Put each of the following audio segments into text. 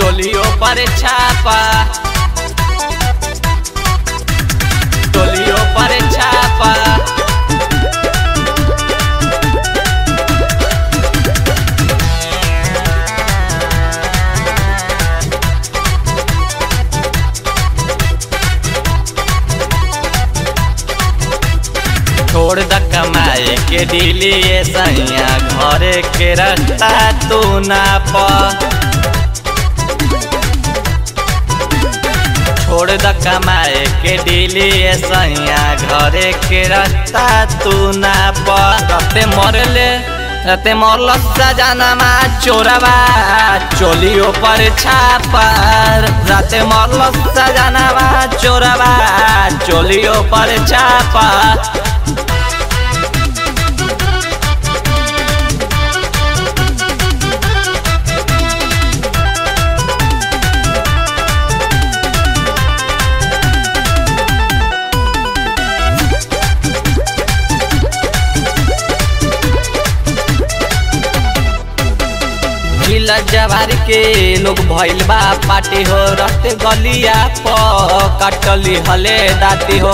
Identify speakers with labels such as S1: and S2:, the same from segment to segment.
S1: टोलियो पर छापा टोलियो पर छापा छोड़ द कमाए के दिली ये सैया घरे के रास्ता तू ना पा छोड़ द कमाए के दिली ये सैया घरे के रास्ता तू ना पा रते मरले रते मरल सजनमा चोरबा चोलियो पर छापर राते मरल सजनमा चोरबा चोलियो पर छापा जिला जवार के लोग भइल बा पार्टी हो रस्ते गलिया प कटली हले दाती हो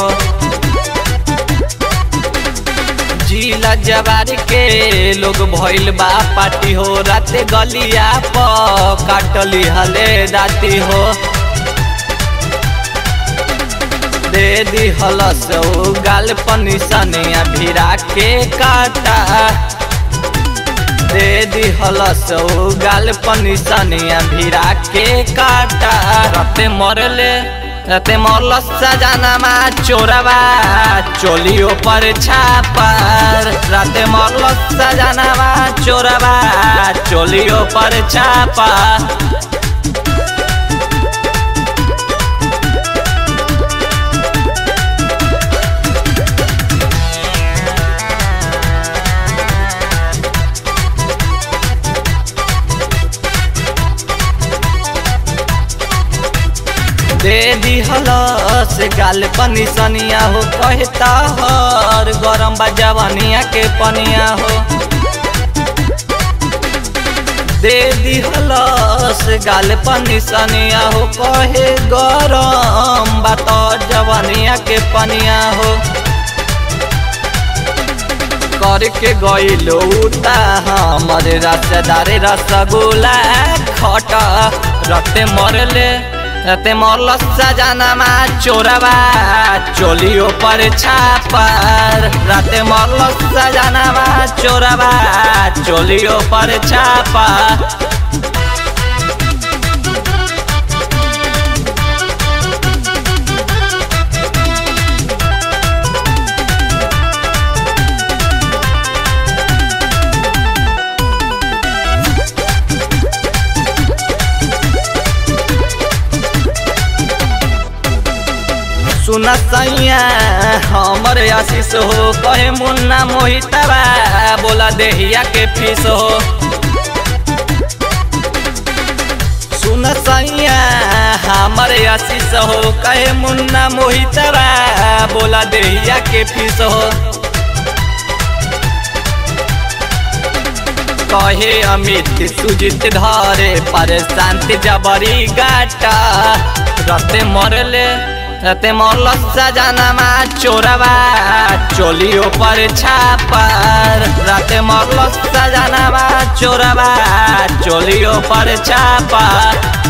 S1: जिला जवार के लोग भइल बा पार्टी हो राते गलिया प कटली हले दाती हो दे दी हलस गाल पनी सनिया भिरा के काटा दे दी हलस गाल पनी सनिया भिरा के काटा रते मरले रते मरल सजनमा चोरबा चोलियो पर छापर राते मरल सजनमा चोरबा चोलियो पर छापा दे दी हलस गाल पनी सनिया हो कहता हर गरम बा जवानिया के पनिया हो दे दी हलस गाल पनी सनिया हो कहे गरम बा तो जवानिया के पनिया हो करके गईलो उता हमर रसदारे रसगुल्ला खट रते मरले रते मरल सजनमा चोरबा चोलियो पर छापर राते मरल सजनमा चोरबा चोलियो पर छापा सुन सैया हमर आशीष हो कहे मुन्ना मोहितबा बोला देहिया के फीस हो सुन सैया हमर आशीष हो कहे मुन्ना मोहितबा बोला देहिया के फीस हो कहे अमित सुजित धरे पर शांति जबरी गाटा रते मरले रते मरल सजनमा चोरबा चोलियो पर छापर राते मरल सजनमा चोरबा चोलियो पर छापा